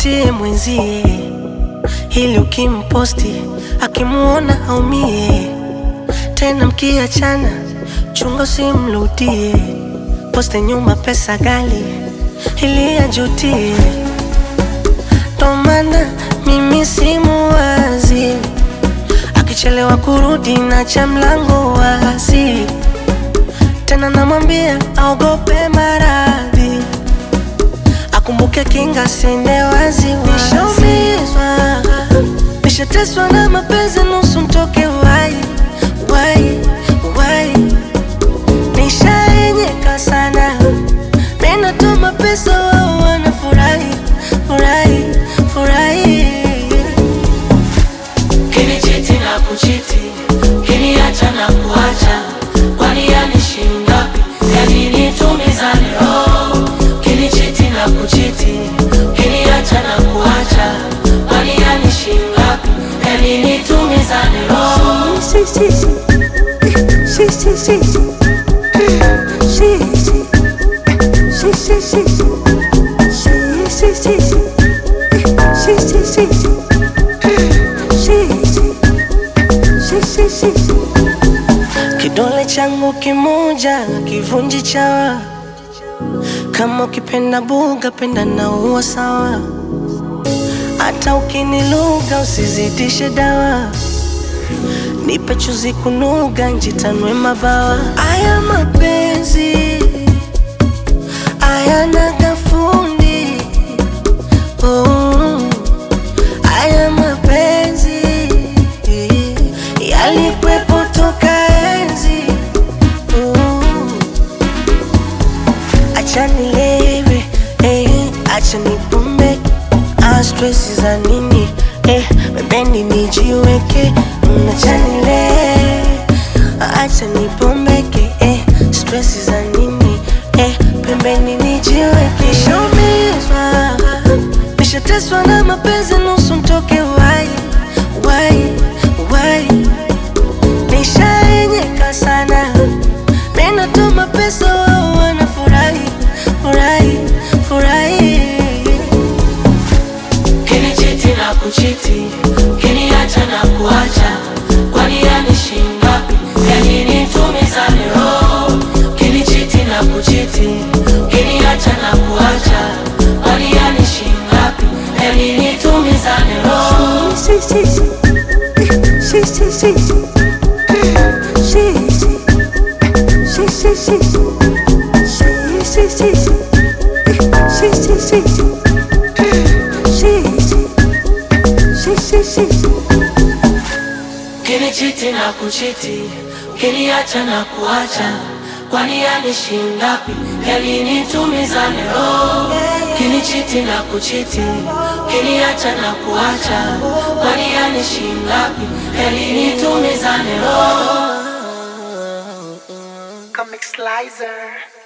mvutie mwenzie, ili ukimposti akimuona aumie. Tena mkiachana, chunga usimrudie, poste nyuma pesa gali ili ajutie. Ndo maana mimi simuwazi, akichelewa kurudi na cha mlango wazi, tena namwambia aogope maradhi akumbuke kinga sende wazi nishaumizwa nishateswa na mapenzi nusu mtoke wai wai wai nishaenyeka sana minatuma pesa wao wanafurahi furahi furahi Kinichiti na kuchiti, kiniacha na kuacha, kwani yani shingapi? Yani nitumizane roho. Kinichiti na kuchiti, kiniacha na kuacha, kwani yani shingapi? Yani nitumizane roho. Si, si, si. Si, si, si, si. Si, si. Si, si, si, si. Si, si, si, si. Si, si, si, si. Si, si. Si, si, si. Kidole changu kimoja kivunji chawa, kama ukipenda buga penda na uwa sawa, hata ukiniluga usizidishe dawa nipe chuzi kunuga njitanwe mabawa. Aya mapenzi ayana gafundi oh. Aya mapenzi yalikwepo toka enzi oh. Acha nilewe eh, acha nipumbe ah, stress za nini eh, pembeni nijiweke mm, acha nilewe acha nipombeke eh, stress za nini eh, pembeni nijiweke nishaumizwa nishateswa na mapenzi nusu mtoke wai wai wai nishaenyeka sana minatuma pesa wao wanafurahi furahi furahi Kinichiti na kuchiti, kiniacha na kuacha, kwani yani shingapi? Yani nitumizane roho. Kinichiti na kuchiti, kiniacha na kuacha, kwani yani shingapi? Yani nitumizane roho. Si, si, si. Si, si, si, si. Si, si. Si, si, si, si. Si, si, si, si. Si, si, si, si. Si, si. Si, si, si. Kinichiti na kuchiti, kiniacha na kuacha, kwani yani shingapi? Yani nitumizane roho. Kinichiti na kuchiti, kiniacha na kuacha, kwani yani shingapi? Yani nitumizane roho. Comic Slicer.